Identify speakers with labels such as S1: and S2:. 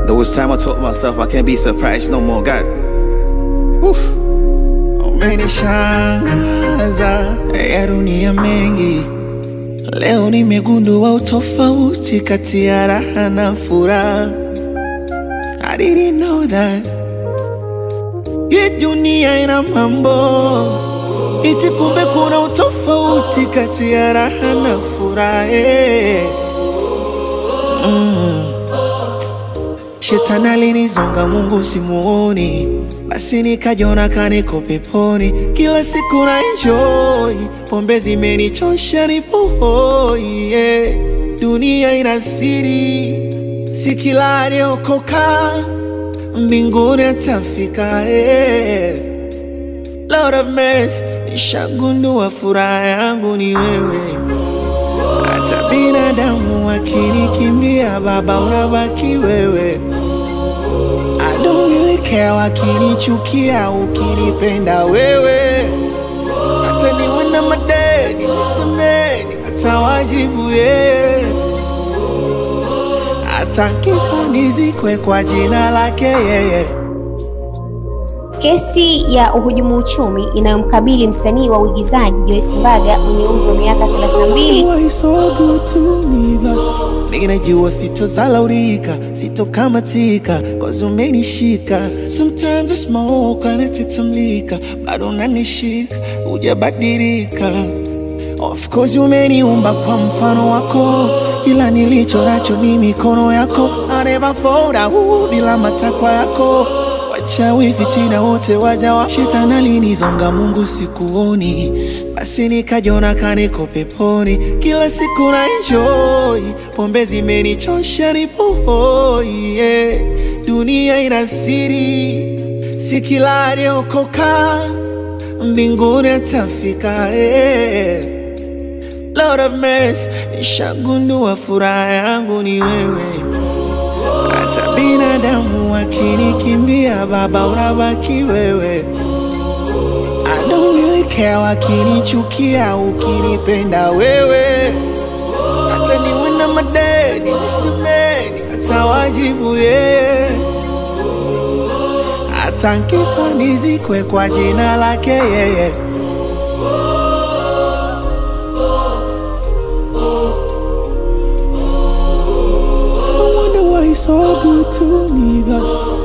S1: There was time I told myself I can't be surprised no more. God, Woof. Umenishangaza ya dunia mengi. Leo nimegundua utofauti kati ya raha na furaha. I didn't know that. Hii dunia ina mambo iti, kumbe kuna utofauti kati ya raha na furaha. eh. Shetani alinizonga, Mungu simuoni, basi nikajiona kaniko peponi. Kila siku na enjoy, pombe zimenichosha, nipo hoi yeah. Dunia ina siri, si kila aliokoka mbinguni atafika yeah. Lord of mercy, nishagundua furaha yangu ni wewe. Hata binadamu wakinikimbia, Baba unabaki wewe. I don't really care wakinichukia, ukinipenda wewe. Hata niwe na madeni nisemeni, hata wajibu yeye. Hata nkifa nizikwe kwa jina lake yeye.
S2: Kesi ya uhujumu uchumi inayomkabili msanii wa uigizaji Joyce Mbaga mwenye umri wa miaka 32
S1: Why so good to me that Nigga najua sitozalaulika, sitokamatika Cause umenishika Sometimes I smoke and I take some liquor Bado unanishika, hujabadilika Of course umeniumba kwa mfano wako Kila nilicho nacho ni mikono yako I never fold out bila matakwa yako Wachawi fitina wote waja wa Shetani alinizonga, Mungu sikuoni, basi nikajiona kaniko peponi. Kila siku na enjoy, pombe zimenichosha, nipo hoi yeah. Dunia ina siri, si kila aliokoka mbinguni atafika yeah. Lord of mercy, nishagundua furaha yangu ni wewe. Hata binadamu wakinikimbia, Baba unabaki wewe. I don't really care wakinichukia, ukinipenda wewe. Hata niwe na madeni nisemeni, hata wajibu yeye. Hata nkifa nizikwe kwa jina lake yeye. I wonder why he's so good to me, God.